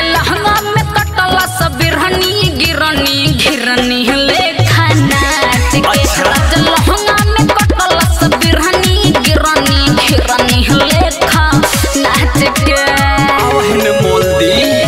लहंगा में कटला सब बिरहनी गिरनी घिरनी लेखा नाच के अच्छा। राजा लहंगा में कटला सब बिरहनी गिरनी घिरनी लेखा नाच के आवहन मोल दी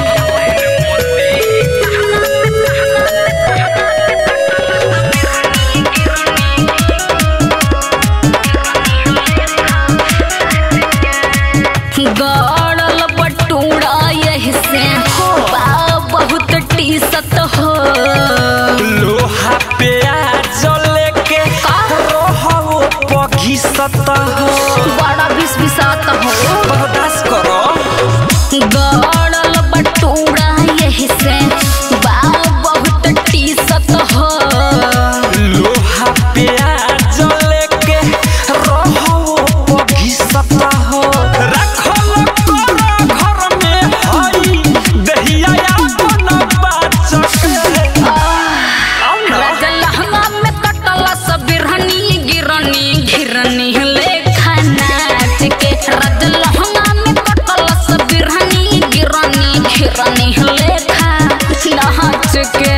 गड़ल बटूरा यही से बा बहुत टीसत हो लोहा पे जले के रोहो पघिसत हो बड़ा बिस बिसात हो बर्दाश्त करो गड़ल बटूरा यही से बा बहुत टीसत हो लोहा पे जले के रोहो पघिसत हो रखल करो घर में हई दहिया अपन बाचक आओ ना राजा लहंगा में कटला सब बिरहनी गिरनी घिरनी लेखा नाच के राजा लहंगा में कटला सब बिरहनी गिरनी घिरनी लेखा नाच के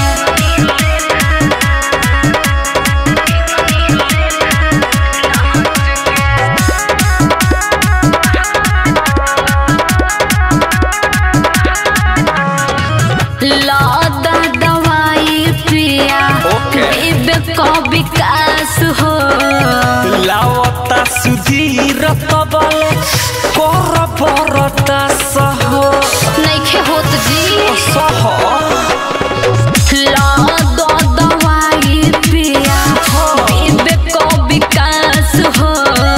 लादा दवाई पिया ओके। विवेक का विकास हो लावता सुधीर तबले कर बरता सह नइखे होत जी सह लादा दवाई पिया विवेक का विकास हो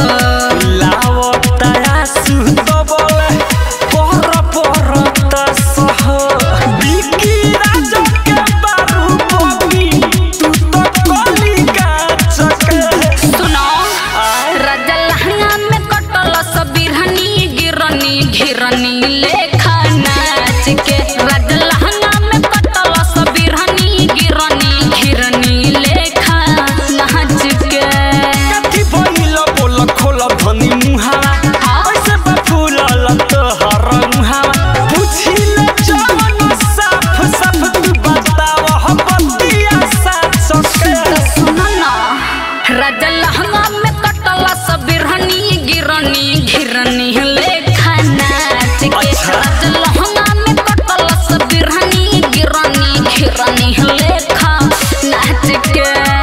लावता सुधबले कर बरता सह बिकी राजा के बारू बगी तू तो कली गाचक सुनो राजा लहंगा में कटल सब बिरहनी गिरनी घिरनी लेखा नाच के राजा लहंगा में कटल सब बिरहनी गिरनी घिरनी लेखा नाच के कथी भइल बोल खोल धनी मुहावा कैसे बा फूलल तोहर मुहावा पुछिल जवन साफ साफ तू बताव हम बतिया साथ सके सुनो ना राजा लहंगा में कटला सब बिरहनी गिरनी घिरनी लेखा नाच के अच्छा। राजा लहंगा में कटला सब बिरहनी गिरनी घिरनी लेखा नाच के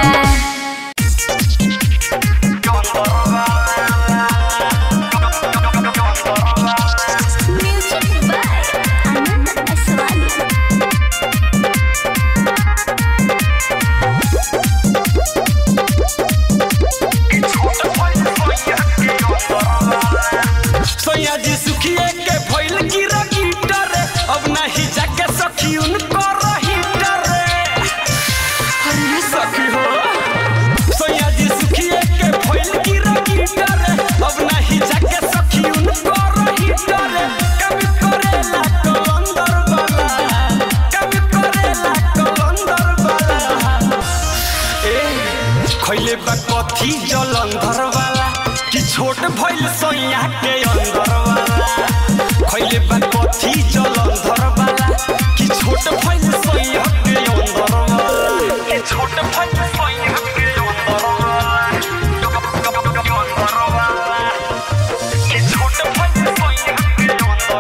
सैया जी सुखिए के भइल गिरा गिटर अब नहीं जाके सखी उनको रहीटर अरे सखी हो सैया जी सुखिए के भइल गिरा गिटर अब नहीं जाके सखी उनको रहीटर कभी करेला तो अंदर वाला कभी करेला तो अंदर वाला ए खैले बा कथी जलंधर वाला कि छोट भइल सैया के अंदर वाला खैले बा कथी जलंधर वाला कि छोट भइल सैया के अंदर वाला कि छोट भइल सैया के अंदर वाला अंदर वाला कि छोट भइल सैया के अंदर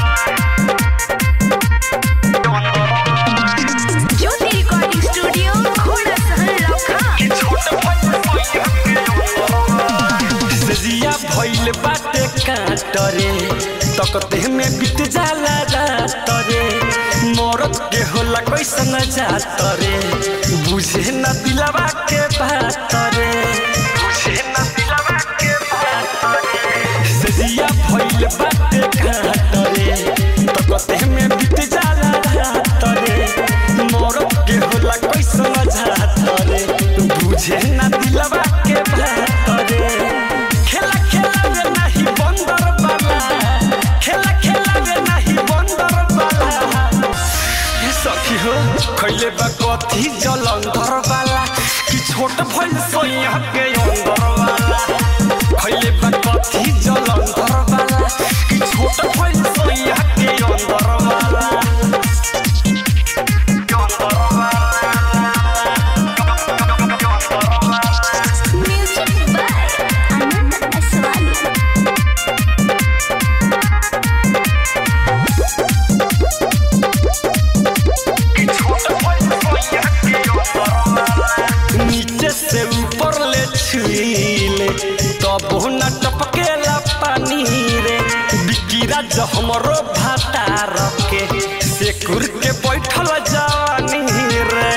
वाला ज्योति रिकॉर्डिंग स्टूडियो घोड़ा सहल लखा कि छोट भइल सैया के अंदर वाला सजिया भइल बाटे काटरे तकते में बीत जाला रात रे मरद के होला कैसन जात रे बुझे न दिलवा के बात रे बुझे न दिलवा के बात रे सजिया भइल बाटे काटरे तकते में बीत जाला रात रे मरद के होला कैसन जात रे बुझे न दिलवा के बात रे खेला खेला में नहीं बंदर वाला खेला खेला में नहीं बंदर वाला ये सखी हो खैले बा कथी जलंधर वाला कि छोट भइल सोइया के अंदर वाला खैले बा कथी जलंधर वाला कि छोट भइल सोइया के अंदर वाला मिजाज हमरो भातार के से कुर के बैठल जवानी रे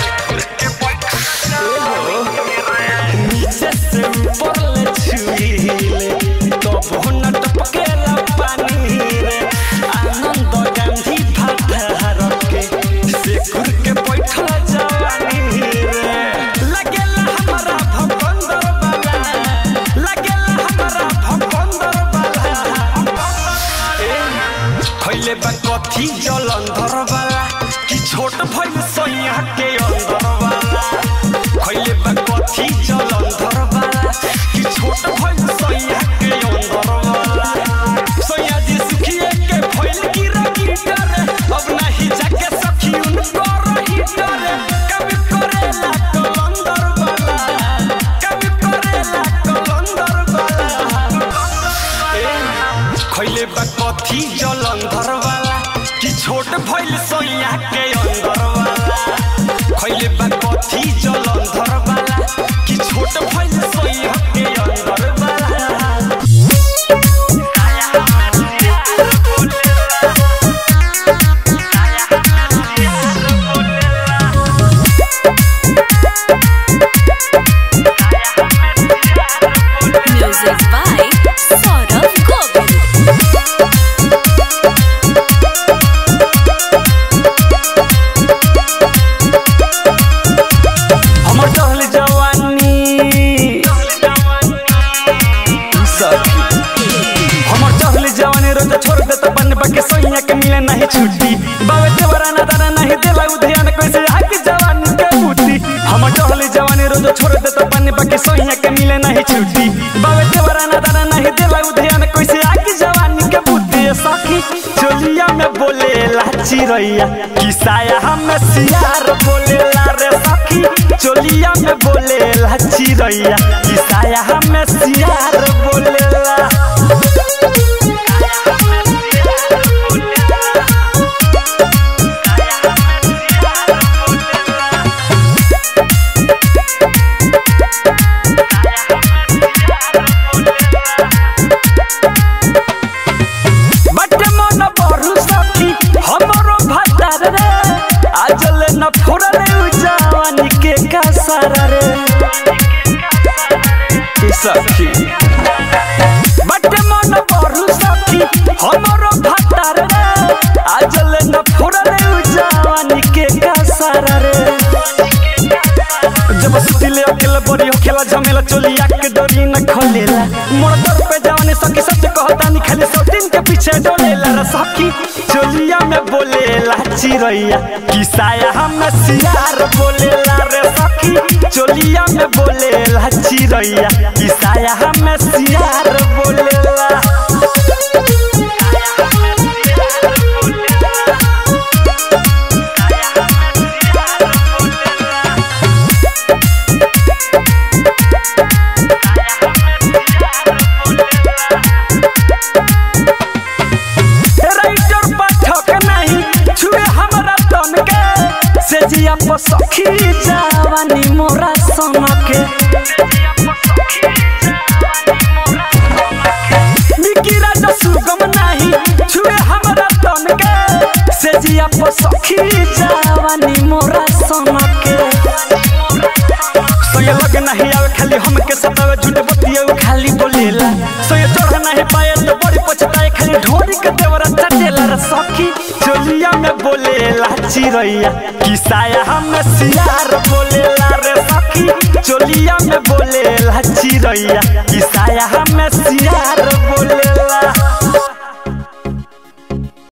एहो, नीचे से ऊपर ले छुईले तब न टपकेला पानी रे आनंद गांधी भातार के से कुर के बैठल जवानी रे लगेला हमरा भपंदर बाला लगेला हमरा भपंदर बाला खैले बा कथी जलंधर वाला कि छोट भइल सैया के अंदर वाला खैले बा कथी जलंधर वाला कि छोट भइल सैया के अंदर वाला सैया जी सुखिए के भइल की रगीटर अब नहीं जाके सखी उनको रहीटर कभी करेला कलंदर वाला कभी करेला कलंदर वाला खैले बा कथी जलंधर वाला कि छोट भइल सैया के अंदर वाला खैले बा कथी जलंधर वाला कि छोट भइल सैया के अंदर वाला Music by Saurav Govind. हमर टहल जवानी सखी हमर टहल जवानी रोज छोड़ दे तो बन बके सोइया के मिले नहीं छुट्टी बावे देवरा ना दाना नहीं देला उधयान कैसे आके जवानी के बूटी हमर टहल जवानी रोज छोड़ दे तो बन बके सोइया के मिले नहीं छुट्टी बावे देवरा ना दाना नहीं देला उधयान कैसे आके जवानी के बूटी ए सखी चोलिया में बोले लाची रैया किसाया हम सियार बोले ला रे सखी चोलिया में बोले लाची रैया किसाया हम सियार बोले ला बटे मन बरु सखी हमरो भातार रे आजले न फोड़ले उ जवानी के कासार रे ए सखी बटे मन बरु सखी हमरो भातार रे आजले न फोड़ले उ जवानी के कासार रे जब सुतिले अकेला बड़ी होखेला झमेला चोलिया के डोरी न खोलेला मोर दर पे जवानी सखी सच कहता नि खाली सौतीन के पीछे डोलेला रे सखी चोलिया में बोलेला चिरैया किसाया हम सियार बोलेला रे सखी चोलिया में बोलेला चिरैया किसाया हम सियार बोलेला राइटर पाठक नहीं छुए हमरा तन के से जिया पर सखी जवानी मोरा सन के निकी राजा सुगम नहीं छुए हमरा तन के से जिया पर सखी जवानी मोरा सन के सोये लगे नहीं आवे खाली हमके सतावे झूठ बतिये उ खाली बोलेला सोये चढ़ नहीं पाए तो बड़ी पछताए खाली ढोरी के देवरा चटेला रे सखी चोलिया में बोलेला चिरैया किसाया हम सियार बोलेला रे सखी चोलिया में बोलेला चिरैया किसाया हम सियार